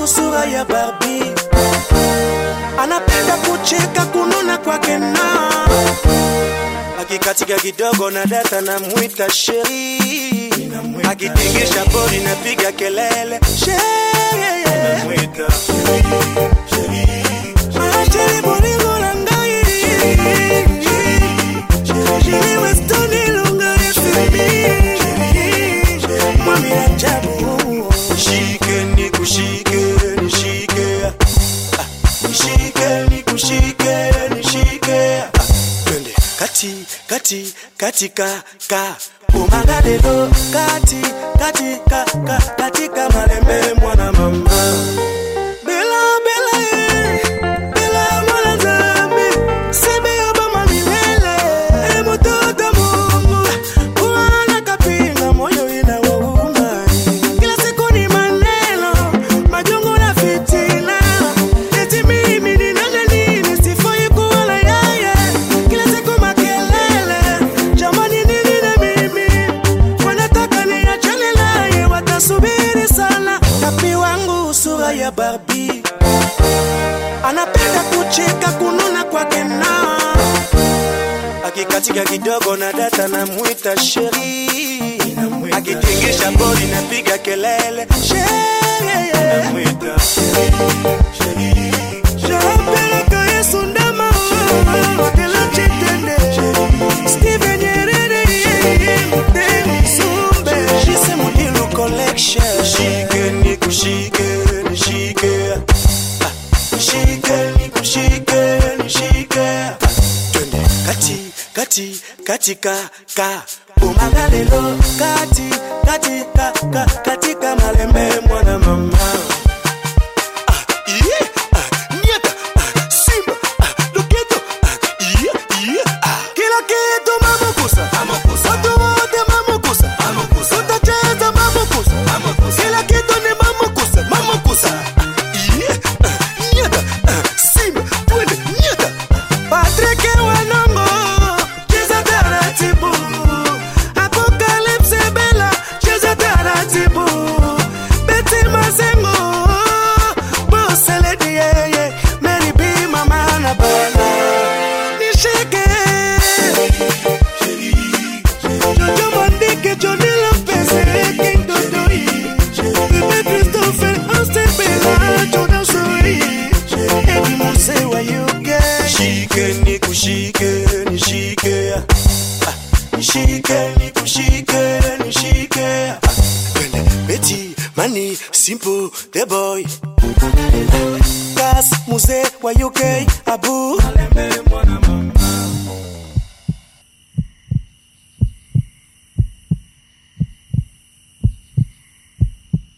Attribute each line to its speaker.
Speaker 1: wangu sura ya Barbie, anapenda kucheka kununa kwake na akikatika kidogo na data na mwita sheri, akitingisha bodi napiga kelele sheri, Ah, sheri bolingo na ngai Sheri Weston ilunga ya simi Mwami ajabu Nishike nikushike nishike Ah, Nishike nikushike nishike Ah, Twende kati kati katika ka umagalelo kati kati ka ka katika malembe mwana mama Bela bela eh, bela mwana zambi sebe obama milele e mtoto Mungu kuana kapinga moyo inawauma kila siku ni maneno majungu na fitina eti mimi ni nani nini sifai kuwa na yeye kila siku makelele jamani nini na mimi wanataka niachane naye watasubiri sana tapi wangu sura ya Barbie anapenda kucheka kununa kwake na akikatika kidogo na data na mwita sheri akitingisha bodi napiga kelele sheri Shapeleka Yesu ndama wakela chitende Steven Nyerere Mtemi Sumbe Shise Mudilu Collection Shike nikushike nishike Ah, Nishike nikushike nishike Twende kati kati katika ka umagalelo kati kati ka ka katika malembe mwana mama Iye, ah, nieta, ah, simba, ah, loketo, ah, iye, iye, ah. Kila kitu mamukusa watu wote mamukusa utacheza mamukusa kila kitu ni mamukusa mamukusa Ah, iye, ah, nieta, ah, simba, twende, nieta. Patrick Wanongo, cheza taratibu. Apocalypse Bella, cheza taratibu. Betty Mazengo, Boss Lady, yeah, yeah. Mary B, Mama na Bella. Nishike. Jojo Mondike, Johnny Lopez, King Dodoi. Bebe Christopher, Austin Bella, Jordan Soi. Eddie Mose, where you get? Nishike nikushike nishike Ah, nishike nikushike nishike Ah, Twende Betty Mani Simple the boy Gas Muse wa UK Abu